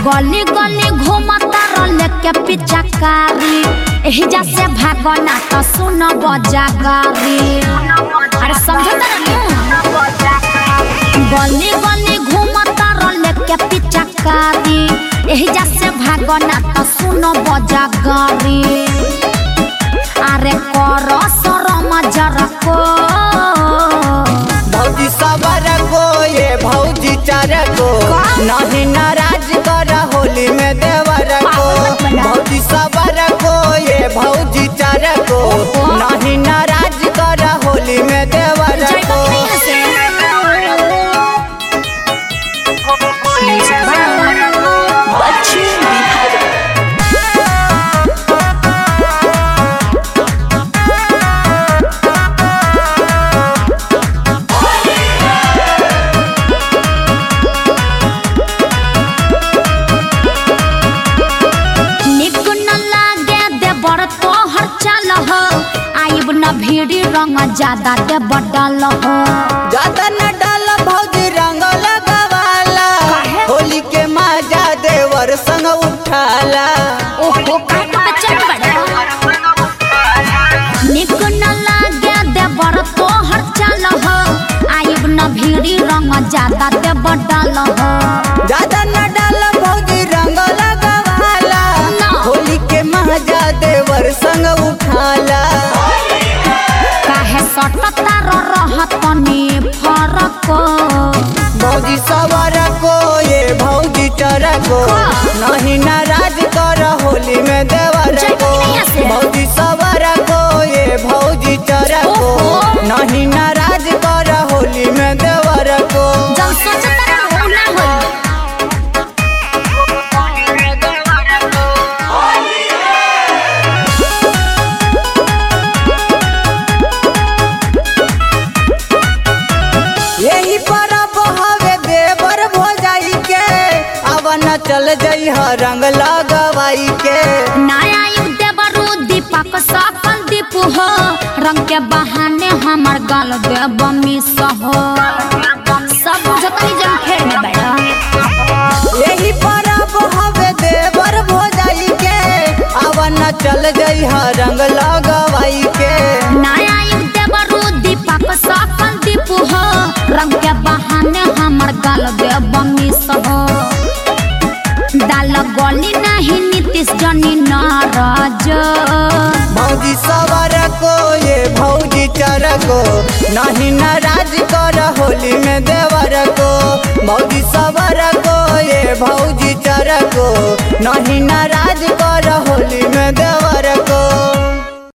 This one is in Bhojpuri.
गली गली घूमता रहले के पिचकारी एही जा से भागना तो सुन बजाकारी अरे समझता गली गली घूमता रहले के पिचकारी एही जा से भागना तो सुन बजाकारी अरे कर सरम जरा को भौजी सबर को ये भौजी चर को नहीं नाराज कर होली में देवर को भौजी सबर को ये भौजी चर को नहीं नाराज कर होली में देवर जाइबा को कि नहीं यहाँ से? बच्ची बिहार निक न लागे देवर तोहर चल हो आइब न भीड़ी रंग ज्यादा दे बडल हो ज्यादा न डाल भौजी रंग लगवाला काहे? होली के मजा देवर संग उठाला ओहो काहे के बचल बड़ा निक न लागे देवर तोहर चल हो आइब न भीड़ी रंग ज्यादा दे बडल हो ज्यादा न डाल भौजी रंग लगवाला ना। होली के मजा देवर संग उठाला काहे सटता रहत तनी फरक भौजी सवर को ये भौजी चर को नहीं नाराज कर होली में देवर जाइबा को कि नहीं ऐसे? भौजी सवर को ये भौजी चर को ओहो। नहीं नाराज कर होली में देवर को जब सोचता रहू ना होई यही परब हवे देवर भोजाई के अब न चल जई रंग लगवाई के नया युग देवरू दीपक सफल दीपू हो रंग के बहाने हमर गाल देव मिस हो सब बुझतनी जन फेर में बैठा यही परब हवे देवर भोजाई के अब न चल जई रंग लगवाई के नया युग देवरू दीपक सफल दीपू हो रंग के बहाने हमर गाल देव मिस हो दाल गली नहीं नीतीश जनी नाराज भौजी सवर को ये भौजी चर को नहीं नाराज कर होली में देवर को भौजी सवर को ये भौजी चर को नहीं नाराज